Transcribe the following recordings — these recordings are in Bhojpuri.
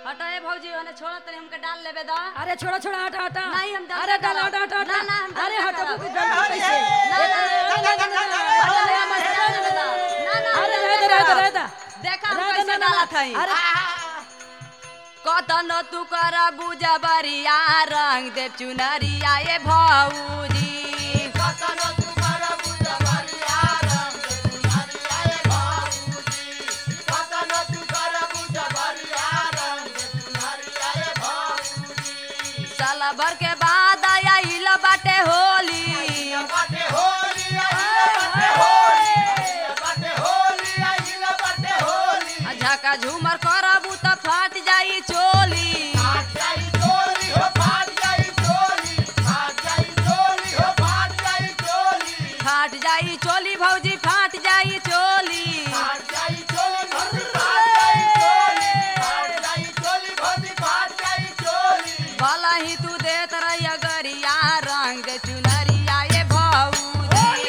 हटा ए भौजी ओने छोड़ा तनी हमके डाल लेबे दा अरे छोड़ा छोड़ा हटा हटा नहीं, हम डाल अरे नहीं डाल करब। हटा हटा ना, ना, हम डाल अरे नहीं हटा करब। बुक डाल कैसे ना, ना, ना, ना, ना, ना, ना, हटा ले, हम ऐसे डाल लेबे दा। ना, ना, अरे हम रह दे डाल रह दे लेबे रह दा। दे देखा हम रह दे, कैसे ना, ना, डालत हई अरे कतन तू कर बुझा बरिया रंग दे चुनरिया ए भौजी साला भर के बाद आया हिल बाटे होली आ झका झूमर करबू त फाट जाई चोली फाट जाई चोली भौजी फाट जाई चोली भला ही तू देत रहिया गरिया रंग दे चुनरिया ए भौजी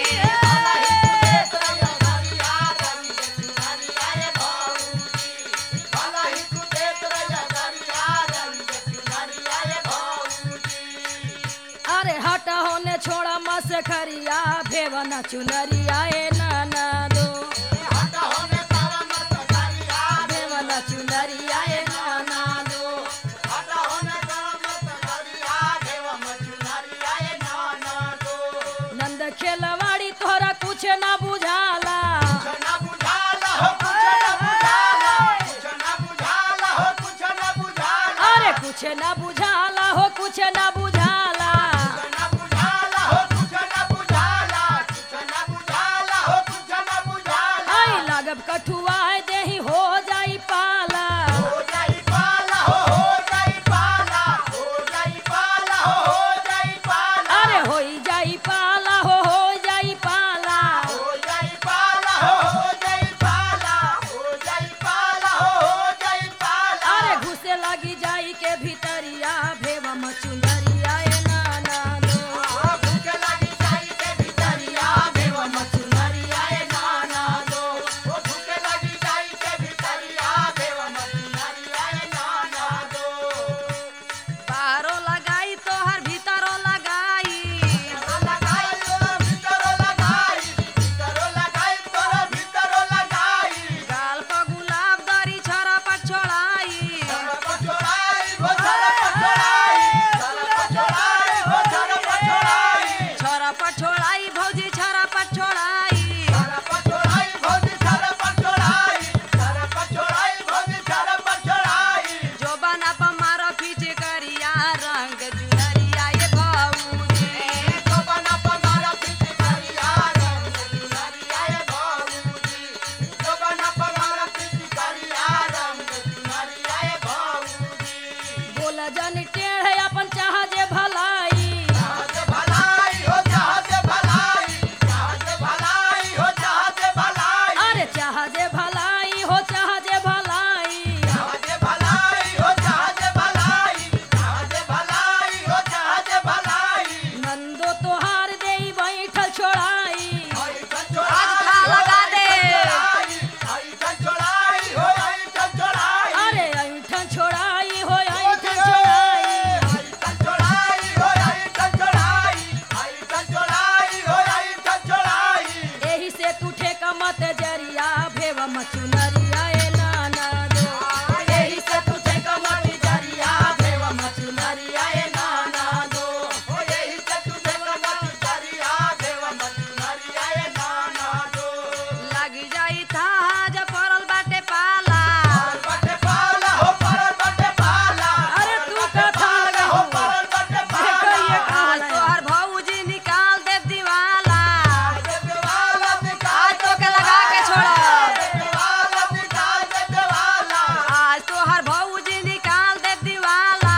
अरे हटा होने छोड़ा मस खरिया भेवना चुनरिया ए नाना दो भेवना चुनरिया ए नाना दो नंद खेलवाड़ी तोहरा कुछ ना बुझाला अरे कुछ ना बुझाला हो कुछ ना बुझाला आई लागब कठुआ देही हो जाई पाला अरे होई जाई पाला हो हो जाई पाला अरे घुसे लगी जाई के भीतरिया भेवा मचुंदरिया ए नाना दो भीतरिया भेवा मचुंदरिया ए नाना दो बाहरो लगाई तोहर भीतरो लगाई गाल पर गुलाब दरी छरा पर छोड़ाई छरा पर छोड़ाई भौजी छरा पर छोड़ाई जो बना पर मारो पीछे करिया रंग चुनरिया ये भौजी बोला जन टेढ़ अपन चाह जे भलाई अरे चाह जे भलाई हो चाह जे भलाई नंदो तोहार देई बैठल छोड़ाई आज खा लगा दे अरे ऐठन छोड़ाई हो ऐठन छोड़ाई एही से तू ठेका मत जरिया भेवा मचुनरिया ए नाना दो एही से तू ठेका मत जरिया भेवा मचुनरिया ए नाना दो लग जाई था जब पड़ल बाटे पाला अरे तू का था लगा देखो ये आज काला तोहर भौजी निकाल दे दीवाला आज तो के लगा के छोड़ आज तोहर भौजी निकाल दे दीवाला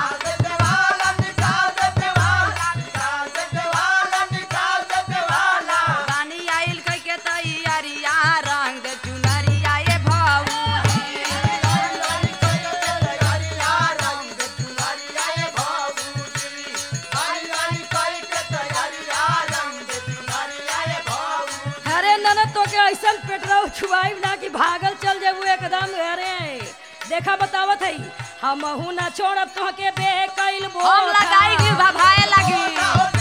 रानी आइल कह के तैयारिया रंग दे चुनरिया ये भौजी अरे ननद तो के ऐसा पेटरा छुआई ना कि भागल चल जेबू एकदम घरे देखा बतावत है हम ना छोड़ब तोहके बे कैल हम लगाई भभाए लगी